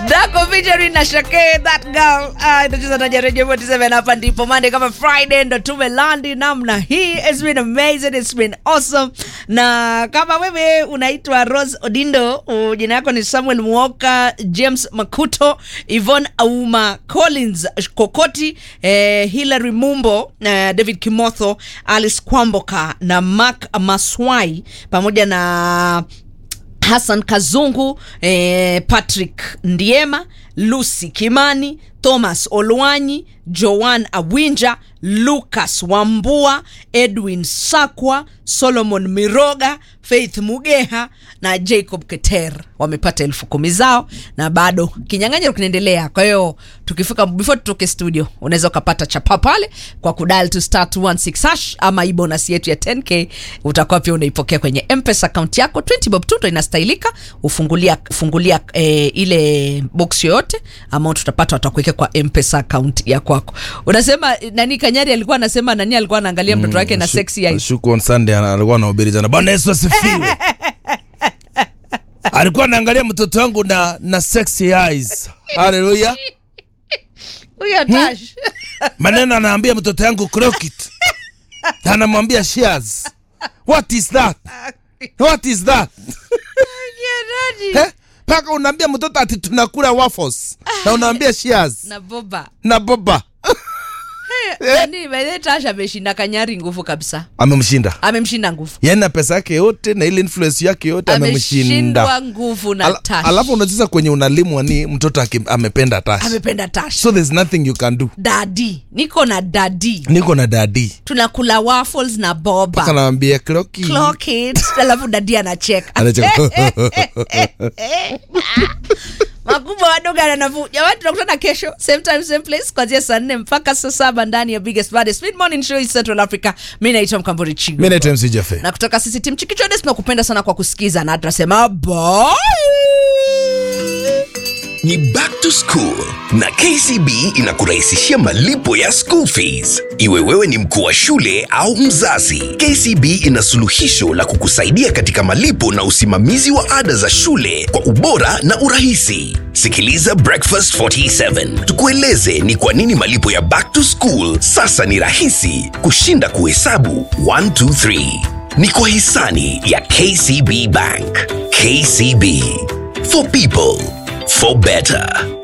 Dako featuring na Shake that girl. Ah, inacheza na Radio 47 hapa ndipo Monday kama Friday ndo tumelandi namna hii. It's been amazing, it's been awesome. Na kama wewe unaitwa Rose Odindo, uh, jina yako ni Samuel Muoka, James Makuto, Yvonne Auma, Collins Kokoti, eh, Hilary Mumbo, eh, David Kimotho, Alice Kwamboka na Mark Maswai pamoja na Hassan Kazungu, eh, Patrick Ndiema, Lucy Kimani, Thomas Olwanyi, Joan Awinja, Lucas Wambua, Edwin Sakwa, Solomon Miroga, Faith Mugeha na Jacob Keter wamepata elfu kumi zao na bado kinyang'anyiro kinaendelea. Kwa hiyo tukifika before tutoke studio, unaweza ukapata chapa pale kwa kudal to star 216 hash ama hii bonus yetu ya 10k utakuwa pia unaipokea kwenye mpesa account yako 20 bob tuto inastahilika ufungulia fungulia eh, ile box yoyote amount utapata watakuwekea kwa mpesa account ya kwako. Unasema nani Kanyari alikuwa anasema nani alikuwa anaangalia mtoto wake na Shu- sexy eyes. Shuku on Sunday ana- alikuwa anahubiri jana. Bwana Yesu asifiwe. alikuwa anaangalia mtoto wangu na na sexy eyes. Haleluya. Huyo Tash. Maneno anaambia mtoto yangu crock it. Na anamwambia shears. What is that? What is that? Yeah, Eh? Paka unaambia mtoto ati tunakula waffles. Na unaambia shears na boba. na boba. Nani by the way, Tash ameshinda Kanyari nguvu kabisa. Amemshinda. Amemshinda nguvu. Yaani na pesa yake yote na ile influence yake yote amemshinda. Ameshindwa nguvu na Ala, Tash. alafu unacheza kwenye unalimwa ni mtoto aki- amependa tash amependa Tash. so there's nothing you can do Dadi, niko na dadi. niko na dadi Tunakula waffles na boba. kanawambia kloki Clock it. Alafu dadi anacheka. Anacheka. makubwa wadogo na nafuu jamani tunakutana kesho same time same place kuanzia saa nne mpaka saa saba ndani ya biggest baddest mid morning show in central africa mi naitwa mkamburi chigo mi naitwa MC Jaffe. na kutoka sisi tim chikichodes tunakupenda sana kwa kusikiza na tunasema bye ni back to school na kcb inakurahisishia malipo ya school fees iwe wewe ni mkuu wa shule au mzazi kcb ina suluhisho la kukusaidia katika malipo na usimamizi wa ada za shule kwa ubora na urahisi sikiliza breakfast 47 tukueleze ni kwa nini malipo ya back to school sasa ni rahisi kushinda kuhesabu 123 ni kwa hisani ya kcb bank kcb for people for better